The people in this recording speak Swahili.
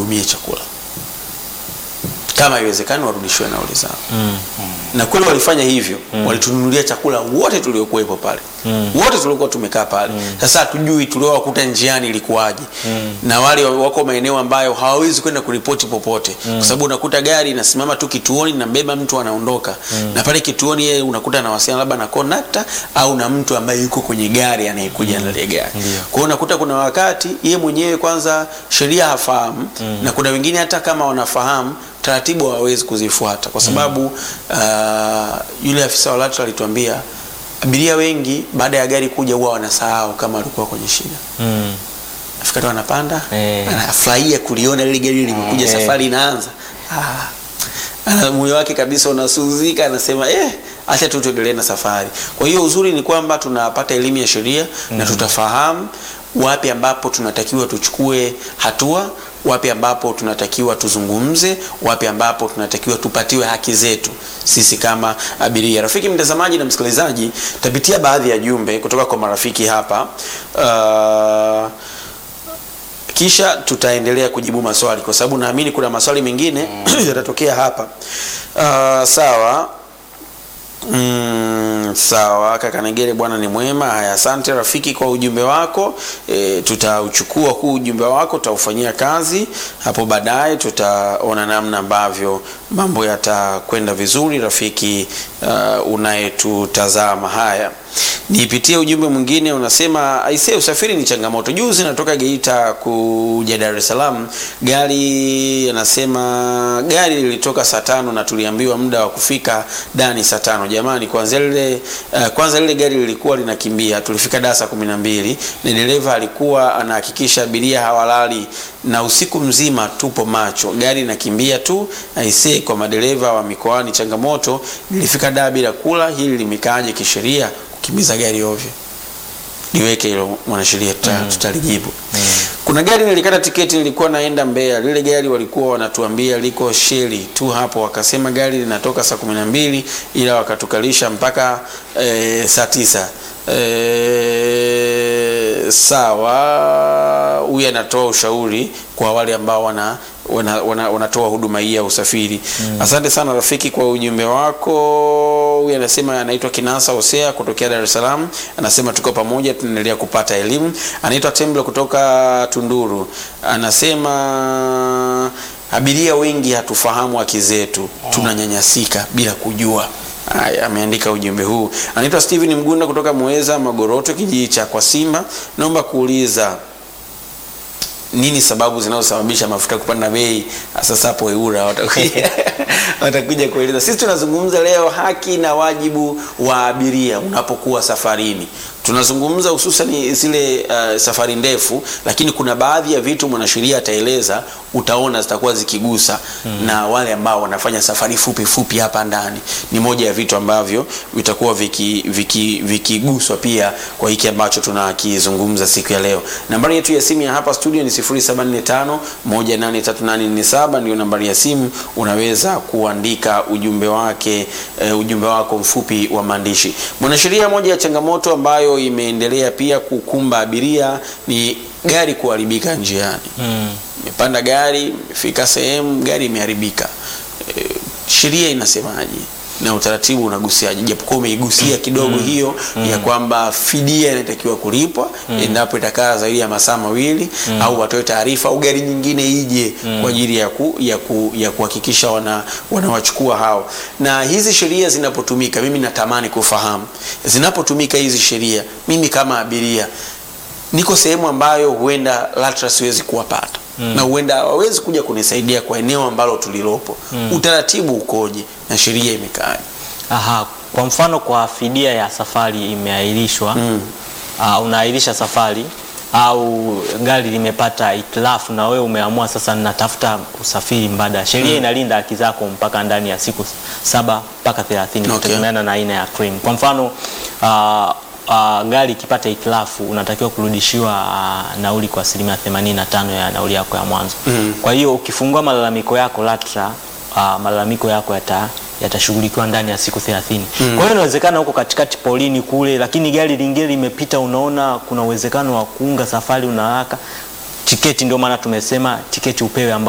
wahudumie chakula, kama haiwezekani warudishiwe nauli zao Mm. na kweli walifanya hivyo walitununulia chakula wote tuliokuwepo pale wote tuliokuwa tumekaa pale sasa hatujui tuliowakuta njiani ilikuwaje na wale wako maeneo ambayo hawawezi kwenda kuripoti popote kwa sababu unakuta gari inasimama tu kituoni nambeba mtu anaondoka na pale kituoni yeye unakuta anawasiliana labda na kondakta au na mtu ambaye yuko kwenye gari anayekuja ndani ya gari Ndio. kwa hiyo unakuta kuna wakati yeye mwenyewe kwanza sheria hafahamu na kuna wengine hata kama wanafahamu taratibu hawawezi kuzifuata kwa sababu uh, yule afisa wa LATRA alituambia abiria wengi baada ya gari kuja huwa wanasahau kama walikuwa kwenye shida Mm. afika tu anapanda Eh. anafurahia kuliona lile gari limekuja Eh. safari inaanza ah, ana moyo wake kabisa unasuzika anasema eh acha tu tuendelee na safari kwa hiyo uzuri ni kwamba tunapata elimu ya sheria na tutafahamu wapi ambapo tunatakiwa tuchukue hatua wapi ambapo tunatakiwa tuzungumze wapi ambapo tunatakiwa tupatiwe haki zetu sisi kama abiria rafiki mtazamaji na msikilizaji tapitia baadhi ya jumbe kutoka kwa marafiki hapa uh, kisha tutaendelea kujibu maswali kwa sababu naamini kuna maswali mengine yatatokea hapa uh, sawa Mm, sawa kaka Negere, bwana ni mwema. Haya, asante rafiki kwa ujumbe wako. E, tutauchukua huu ujumbe wako, tutaufanyia kazi hapo baadaye, tutaona namna ambavyo mambo yatakwenda vizuri. Rafiki uh, unayetutazama, haya nipitie ujumbe mwingine unasema, aisee, usafiri ni changamoto. Juzi natoka Geita kuja Dar es Salaam, gari anasema gari lilitoka saa tano na tuliambiwa muda wa kufika Dani saa tano. Jamani, kwanza lile uh, kwanza lile gari lilikuwa linakimbia, tulifika Dar saa kumi na mbili na dereva alikuwa anahakikisha abiria hawalali na usiku mzima tupo macho, gari inakimbia tu. Aisee, kwa madereva wa mikoani changamoto. Nilifika Dar bila kula, hili limekaaje kisheria kukimbiza gari ovyo? Niweke hilo mwanasheria, tuta, tutalijibu. Kuna gari nilikata tiketi, nilikuwa naenda Mbeya. Lile gari walikuwa wanatuambia liko sheli tu hapo, wakasema gari linatoka saa kumi na mbili ila wakatukalisha mpaka e, saa tisa. E, sawa. Huyu anatoa ushauri kwa wale ambao wana wanatoa wana, wanatoa huduma hii ya usafiri. Asante sana rafiki kwa ujumbe wako. Huyu anasema anaitwa Kinasa Hosea kutokea Dar es Salaam, anasema tuko pamoja, tunaendelea kupata elimu. Anaitwa Temblo kutoka Tunduru, anasema abiria wengi hatufahamu haki zetu, tunanyanyasika bila kujua. Haya, ameandika ujumbe huu. Anaitwa Steven Mgunda kutoka Muheza Magoroto, kijiji cha kwa Simba. Naomba kuuliza nini sababu zinazosababisha mafuta kupanda bei? Sasa hapo EWURA watakuja watakuja kueleza. Sisi tunazungumza leo haki na wajibu wa abiria unapokuwa safarini. Tunazungumza hususan zile uh, safari ndefu, lakini kuna baadhi ya vitu mwanasheria ataeleza, utaona zitakuwa zikigusa na wale ambao wanafanya safari fupi fupi hapa ndani. Ni moja ya vitu ambavyo vitakuwa vikiguswa viki, viki pia kwa hiki ambacho tunakizungumza siku ya leo. Nambari yetu ya simu ya hapa studio ni 0745 183847 ndio nambari ya simu, unaweza kuandika ujumbe wake uh, ujumbe wako mfupi wa maandishi. Mwanasheria, moja ya changamoto ambayo imeendelea pia kukumba abiria ni gari kuharibika njiani. Mm. Imepanda gari, imefika sehemu gari imeharibika. E, sheria inasemaje na utaratibu unagusiaje? Japokuwa umeigusia kidogo hiyo ya kwamba fidia inatakiwa kulipwa endapo itakaa zaidi ya masaa mawili au watoe taarifa au gari nyingine ije kwa ajili ya ku, ya ku, ya kuhakikisha wana wanawachukua hao. Na hizi sheria zinapotumika, mimi natamani kufahamu zinapotumika hizi sheria, mimi kama abiria niko sehemu ambayo huenda LATRA siwezi kuwapata na huenda hawawezi kuja kunisaidia kwa eneo ambalo tulilopo. Utaratibu ukoje na sheria imekaaje? Aha, kwa mfano kwa fidia ya safari imeahirishwa Mm. uh, unaahirisha safari au gari limepata itilafu na wewe umeamua sasa natafuta usafiri mbadala, sheria inalinda haki zako mpaka ndani ya siku saba mpaka 30 Okay. kutegemeana na aina ya claim. Kwa mfano uh, uh, gari ikipata itilafu unatakiwa kurudishiwa uh, nauli kwa asilimia 85 ya nauli yako ya mwanzo. Kwa hiyo ukifungua malalamiko yako LATRA, uh, malalamiko yako yata yatashughulikiwa ndani ya siku 30. Kwa hiyo inawezekana huko katikati polini kule, lakini gari lingine limepita, unaona kuna uwezekano wa kuunga safari, una haraka tiketi. Ndio maana tumesema tiketi upewe ambayo